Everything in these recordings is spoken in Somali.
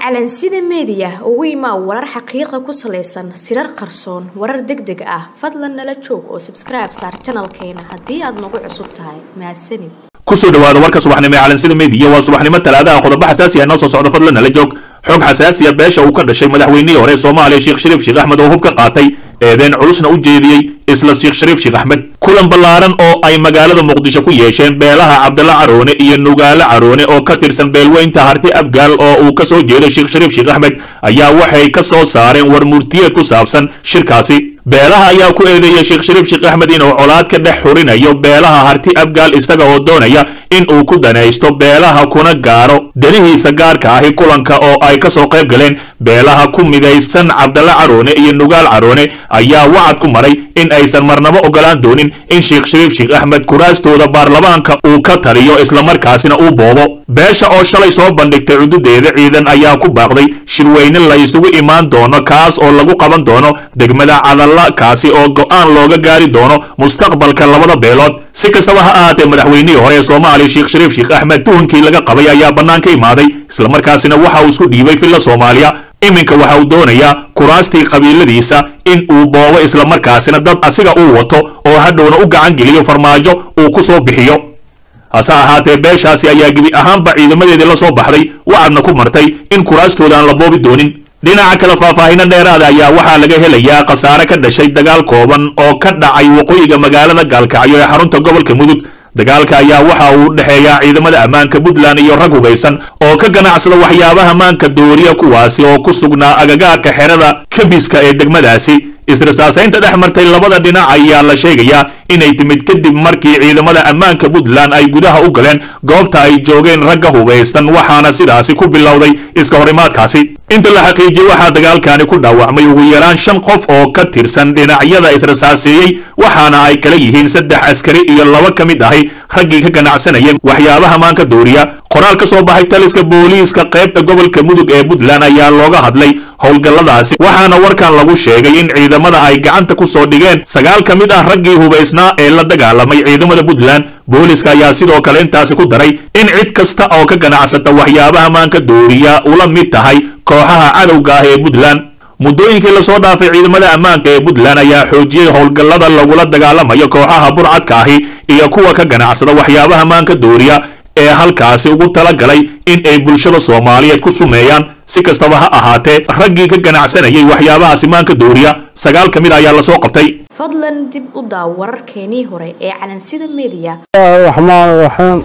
calansida meediya ugu imaa warar xaqiiqa ku salaysan sirar qarsoon warar deg deg ah fadlan nala joog oo sabskribe saar janalkeena haddii aad nagu cusub tahay mahadsanid kusoo dhawaada warka subaxnimo ee calansida meediya waa subaxnimo talaadaha qodobo xasaasi ah noo soo socdo fadlan nala joog xog xasaasiya beesha uu ka dhashay madaxweynihii hore ee soomaaliya sheekh shariif sheekh axmed oo hub ka qaatay eedeen culusna u jeediyey isla sheekh shariif sheekh axmed kulan ballaaran oo ay magaalada muqdisho ku yeesheen beelaha cabdalla caroone iyo nugaale caroone oo ka tirsan beelweynta harti abgaal oo uu ka soo jeedo sheekh shariif sheekh axmed ayaa waxay ka soo saareen war murtiyeed ku saabsan shirkaasi beelaha ayaa ku eedeeyay sheekh shariif sheekh axmed inuu colaad ka dhex xurinayo beelaha harti abgaal isaga oo doonaya in uu ku danaysto beelaha kuna gaaro danihiisa gaarka ahi kulanka oo ay ka soo qayb galeen beelaha ku midaysan cabdalla caroone iyo nugaal caroone ayaa wacad ku maray in aysan marnabo ogolaan doonin in sheekh shariif sheekh axmed kuraastooda baarlamaanka uu ka taliyo islamarkaasina uu boobo beesha oo shalay soo bandhigtay cududeeda ciidan ayaa ku baaqday shirweyne la isugu imaan doono kaas oo lagu qaban doono degmada cadalla kaasi oo go'aan looga gaari doono mustaqbalka labada beelood si kastaba ha ahaatee madaxweynihii hore ee soomaaliya sheekh shariif sheekh axmed tuhunkii laga qabay ayaa bannaan ka imaaday islamarkaasina waxa uu isku dhiibay filla soomaaliya iminka waxa uu doonayaa kuraastii qabiiladiisa in uu boobo islamarkaasina dad asiga uu wato oo hadhowna u gacan geliyo farmaajo uu ku soo bixiyo hase ahaatee beeshaasi ayaa gebi ahaanba ciidamadeedii la soo baxday wacadna ku martay in kuraastooda aan la boobi doonin dhinaca kale faahfaahino dheeraada ayaa waxaa laga helayaa khasaare ka dhashay dagaal kooban oo ka dhacay waqooyiga magaalada gaalkacyo ee xarunta gobolka mudug dagaalka ayaa waxa uu dhexeeyaa ciidamada ammaanka puntland iyo rag hubaysan oo ka ganacsada waxyaabaha maanka dooriya kuwaasi oo ku sugnaa agagaarka xerada kabiska ee degmadaasi israsaasaynta dhex martay labada dhinac ayaa la sheegayaa inay timid kadib markii ciidamada ammaanka puntland ay gudaha u galeen goobta ay joogeen ragga hubaysan waxaana sidaasi ku bilowday iska horimaadkaasi inta la xaqiijiyey waxaa dagaalkani ku dhaawacmay ugu yaraan shan qof oo ka tirsan dhinacyada israsaaseeyey waxaana ay kala yihiin saddex askari iyo laba ka mid ahi raggii ka ganacsanayeen waxyaabaha maanka dooriya qoraal ka soo baxay taliska booliiska qaybta gobolka mudug ee puntland ayaa looga hadlay howlgalladaasi waxaana warkan lagu sheegay in ciidamada ay gacanta ku soo dhigeen sagaal ka mid ah raggii hubaysnaa ee la dagaalamay ciidamada puntland booliiska ayaa sidoo kale intaasi ku daray in cid kasta oo ka ganacsata waxyaabaha maanka dooriya ula mid tahay kooxaha cadowga ah ee puntland muddooyinkii lasoo dhaafay ciidamada ammaanka ee puntland ayaa xoojiyey howlgallada lagula dagaalamayo kooxaha burcadka ahi iyo kuwa ka ganacsada waxyaabaha maanka dooriya ee halkaasi ugu talagalay in ay bulshada soomaaliyeed ku sumeeyaan si kastaba ha ahaatee raggii ka ganacsanayay waxyaabahaasi maanka dooriya sagaal ka mid ayaa lasoo qabtay fadlan dib u daaw wararkeenii hore ee calansida meediya raxmaan raxiim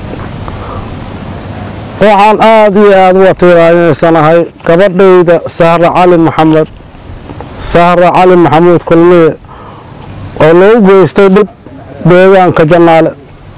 waxaan aada iyo aada uga tiiraanaysanahay gabadhayda sahre cali maxamed sahre cali maxamuud kulmiye oo lagu geystay dhib deegaanka jannaale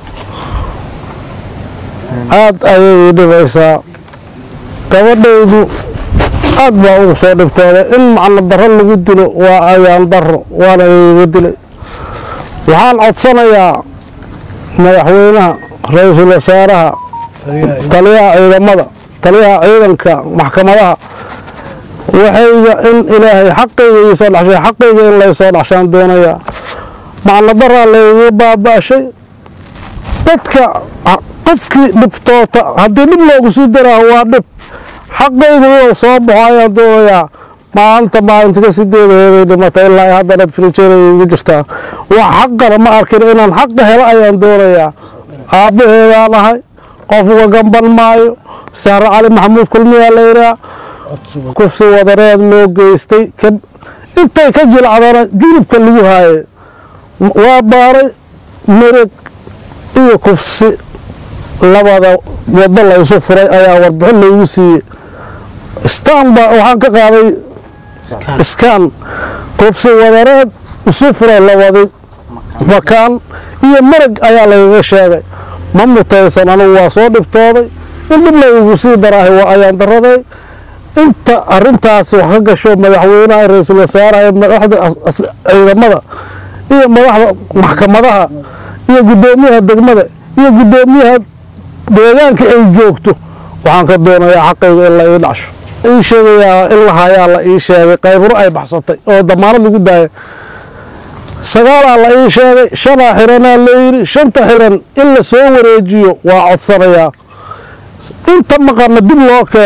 aada ayay ii dhibaysaa gabadhaydu aad baa ugu soo dhibtooday in macno darro lagu dilo waa ayaan darro waana iiga dilay waxaan codsanayaa madaxweynaha ra-iisul wasaaraha taliyaha ciidamada taliyaha ciidanka maxkamadaha waxayga in ilaahay xaqayga ii soo dhashay xaqayga in lay soo dhashaan doonayaa macno daraa layga baaba-shay dadka qofkii dhibtoota haddii dhib loogu sii daraaho waa dhib xaqayga inuu soo baxo ayaan doonayaa maalinta maalinta ka sideedaheeday dhimatay ilaa haddana frijeeray igu jirtaa wax xaqana ma arkin inaan xaqa helo ayaan doonayaa aabbaheedaan ahay qofuga gamban maayo sahre cali maxamuud kulmiyaa layidhaa kufsi wadareed loo geystay intay ka jilcdana junubka lagu haaye waa baaray mereg iyo kufsi labada wado laysu furay ayaa warbixin laygu siiyey stanba waxaan ka qaaday skan kufsi wadareed isu furay labadi makaan iyo mereg ayaa layga sheegay ma mutaysan anugu waa soo dhibtooday in dhib laygu sii daraahay waa ayaan daraday inta arintaasi wax ka gasho madaxweynaha ra-iisul wasaaraha madaxda ciidamada iyo madaxda maxkamadaha iyo guddoomiyaha degmada iyo guddoomiyaha deegaanka ay joogto waxaan ka doonayaa xaqayga in la ii dhacsho ii sheegayaa in la hayaa la ii sheegay qayburo ay baxsatay oo damaanad lagu daaya sagaalaa la ii sheegay shanaa xiranaa layidhi shanta xiran in la soo wareejiyo waa codsanayaa inta maqana dib loo keeno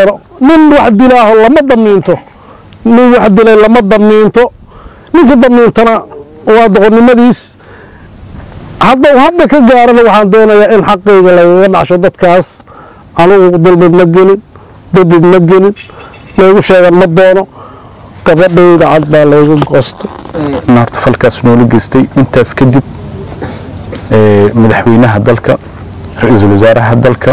nin wax dilaaho lama damiinto nin wax dilay lama damiinto ninka damiintana waa doqonnimadiis haddau hadda ka gaarana waxaan doonayaa in xaqayga lagaga dhacsho dadkaas anugu dulmi ma gelin dembi ma gelin laygu sheegan ma doono gabadhayda cad baa layga goostay horta falkaas noola geystay intaas kadib madaxweynaha dalka ra-iisul wasaaraha dalka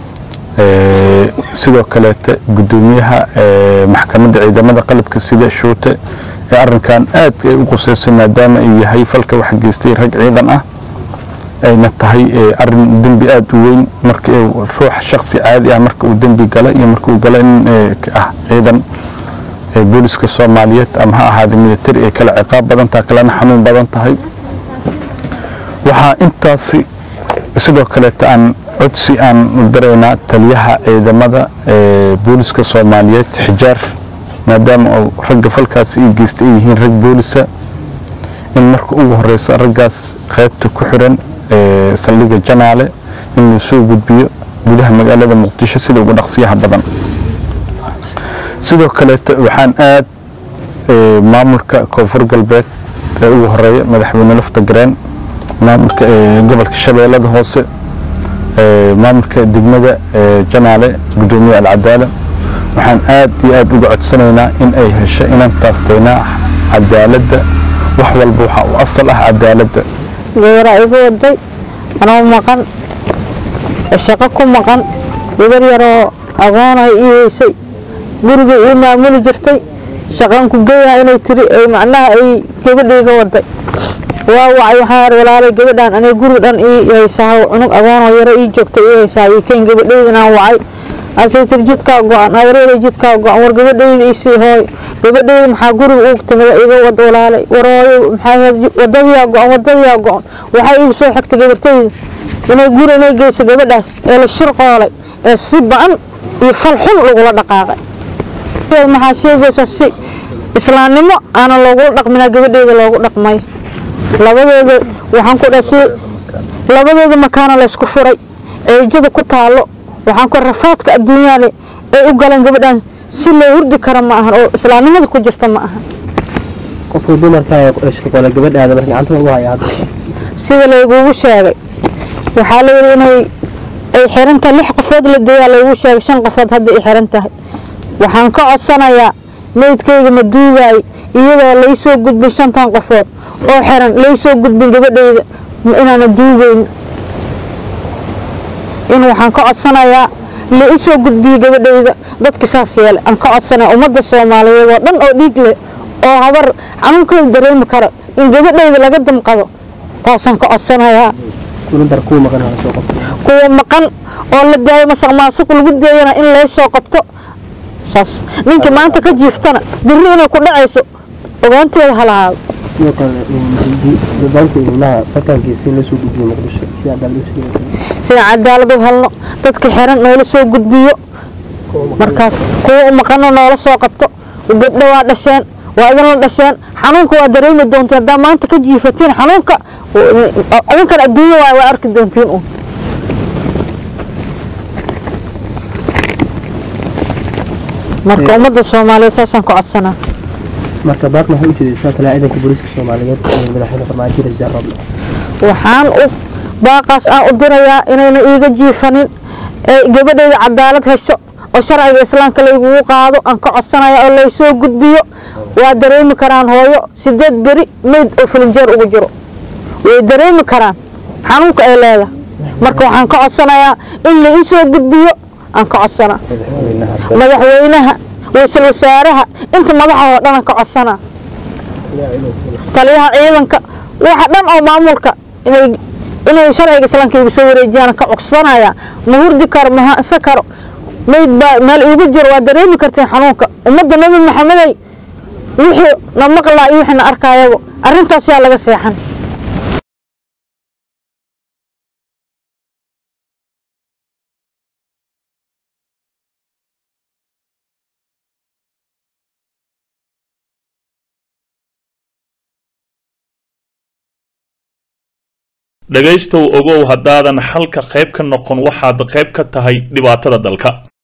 sidoo kaleeta gudoomiyaha maxkamadda ciidamada qalabka sida shuute ee arinkan aad ay u quseysay maadaama uu yahay falka wax geystay rag ciidan ah ayna tahay arin dembi aada u weyn marka ruux shaksi caadi ah marka uu dembi gala iyo marka uu gala in ah ciidan booliska soomaaliyeed ama ha ahaada militari ay kala ciqaab badan tahay kalena xanuun badan tahay waxaa intaasi sidoo kaleeta aan codsi aan u daraynaa taliyaha ciidamada booliska soomaaliyeed xijaar maadaama uu ragga falkaasi ay geystay ay yihiin rag boolisa in marka ugu horeysa raggaas qaybta ku xiran saldhigga janaale in la soo gudbiyo gudaha magaalada muqdisho sida ugu dhaqsiyaha badan sidoo kaleeta waxaan aad maamulka koonfur galbeed ee ugu horeeya madaxweyne lafta gareen maamulka gobolka shabeellada hoose maamulka degmada janaale gudoomiye alcadaala waxaan aad iyo aad uga codsanaynaa in ay hesho inaan taastaynaa cadaaladda wax walba waxaa u asal ah cadaaladda gabaraa igu waday anoo maqan shaqo ku maqan gabar yaroo agoonay ii heysay guriga ii maamuli jirtay shaqan ku geeyaa inay tiri macnaha ay gabadhayga waday waa wacay waxaan ar walaalay gabadhaan aniga guriga dhan ii haysaa cunug agoonoo yaro ii joogta ii haysaa ii keen gabadhaydanaan wacay asay tiri jidkaa go-an awareeday jidkaa go-an war gabadhayda isii hooy gabadhayda maxaa guriga ugu timida iga wad walaalay warooyo maxaa wadadiyaa go-an wadadiyaa go-an waxaa iigu soo xigtay gabartayda inay guri inay geysa gabadhaas ee la shirqoolay ee si ba-an iyo fal xun lagula dhaqaaqay maxaa sheegaysa si islaamnimo aana loogula dhaqminaa gabadheeda loogu dhaqmay labadooda waxaan ku dhaha si labadooda makaana laysku furay ceejada ku taalo waxaan ku rafaadka adduunyaale ay u galeen gabadhaan si loo hurdi kara ma ahan oo islaamnimada ku jirta ma ahan qofka dumarka shirqoole gabadhaada marka gacanta ugu haya hadda sida laygugu sheegay waxaa layidhi inay ay xiran tahay lix qofood la deeyaa laygu sheegay shan qofood hadda ay xiran tahay waxaan ka codsanayaa meydkayga ma duugaay iyadoo laysoo gudbin shantan qofood oo xiran laysoo gudbin gabadhayda inaana duugeyn in waxaan ka codsanayaa la isoo gudbiyo gabadhayda dadka saas yeele aan ka codsanaya ummadda soomaaliyeed oo dhan oo dhiig leh oo habar xanuunkeeda dareemi karo in gabadhayda laga damqado taasaan ka codsanayaa kulantar kuwa maqan hala soo qabto kuwa maqan oo la daayo masaq maasuq lagu deeyana in laysoo qabto saas ninkii maanta ka jiiftana birri inay ku dhacayso ogaanteeda ha lahaado sidoo kale dabaanta ilmaha falkan geystay la soo gudbiyo muqdisho si cadaalad u sheegay sida cadaalad u helno dadka xiran noola soo gudbiyo markaas kuwa u maqano noola soo qabto gabdho waa dhasheen waa idinla dhasheen xanuunka waa dareemi doontiin haddaa maanta ka jiifatiin xanuunka idinkan adduunya waa waa arki doontiin un marka ummadda soomaaliyeed saasaan ka codsanaa marka baaqna waxay u jeedaysaa talaa ciidanka booliiska soomaaliyeed ee madaxweyne farmaajo rasiir roble waxaan u baaqaas aan u dirayaa inayna iiga jiifanin ee gabadhayda cadaalad hesho oo sharciga islaamka laygugu qaado aan ka codsanaya oo laysoo gudbiyo waa dareemi karaan hooyo sideed beri meyd oo filinjeer ugu jiro way dareemi karaan xanuunka ay leedahay marka waxaan ka codsanayaa in la isoo gudbiyo aan ka codsanaa madaxweynaha ra-iisul wasaaraha inta madaxa oo dhan aan ka codsanaa taliyaha ciidanka waxa dhan oo maamulka inay inay sharciga islaamka igu soo wareejiyaan ka codsanaya ma hurdi karo ma hansa karo mayd baa meel iigu jiro waa dareemi karteen xanuunka ummadda nabi maxamedey wixii na maqlaa iyo wixii na arkayaba arrintaas yaa laga seexan dhegaystow ogow haddaadan xalka qayb ka noqon waxaad qayb ka tahay dhibaatada dalka